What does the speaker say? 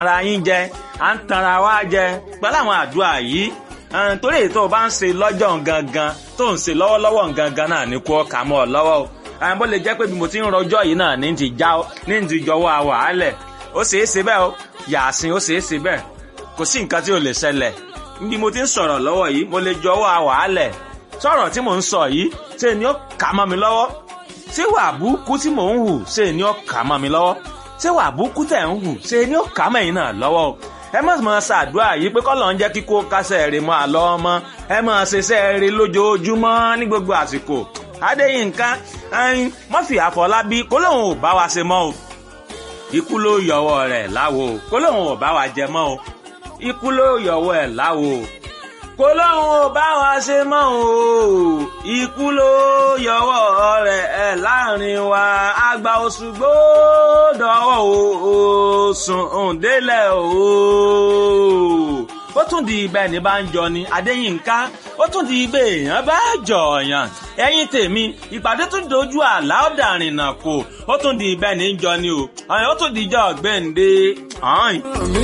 ara yín jẹ à ń tanra wá jẹ pẹ̀lú àwọn àdúrà yìí ẹn, torí èyí tó o bá ń ṣe lọ́jọ́ gangan tó ń ṣe lọ́wọ́lọ́wọ́ gangan náà ní kó kà mọ́ ọ lọ́wọ́ o ẹn, bó lè jẹ́ pé bí mo ti ń rọjọ́ yìí náà ní ti já ọ ní ti jọwọ́ àwàálẹ̀ ó ṣeé ṣe bẹ́ẹ̀ o yàásìn ó ṣeé ṣe bẹ́ẹ̀ kò sí nǹkan tí ò lè ṣẹlẹ̀ bí mo ti ń sọ̀rọ̀ lọ́wọ́ yìí mo lè jọwọ́ àwàálẹ̀ sọ̀rọ̀ tí mò ń sọ yìí ṣe ni ó kà mọ́ mi lọ́wọ́ ṣé wà búkú tí mò ń hù ṣe ni ó kà mọ́ mi lọ́wọ́ ṣé wà búkú tẹ̀ ń hù ṣe ni ó kà mẹ́yìn náà lọ́wọ́ o ẹ má máa ṣàdúrà yìí pé kọ́lọ̀ ń jẹ́ kíkó kásẹ̀ rè mọ́ àlọ́ ọmọ ẹ máa ṣiṣẹ́ rè lójoojúmọ́ ní gbogbo àsìkò adéyínká ẹyin mọ́fì àfọlábí kó lóun ò bá wa ṣe mọ́ o ikú ló yọwọ́ rẹ̀ láwo o kó lóun ò bá wa jẹ mọ́ o ikú ló yọwọ́ ẹ̀ láwo o kó lóun ò bá wa ṣe mọ́ o ikú ló yọwọ́ rẹ̀ ẹ̀ láàrin wa àgbà Òṣùgbó dọ̀wọ́ o sùn òǹdélẹ̀ o ó tún di ibẹ̀ ní bá ń jọ ni Adéyínká ó tún di ibẹ̀ èèyàn bá jọ̀ọ̀yàn ẹ̀yin tèmi ìpàdé tún dojú àlá ọ̀dàrìnà kò ó tún di ibẹ̀ ní jọ ni o ó tún di ìjọ ọ̀gbẹ́ǹde.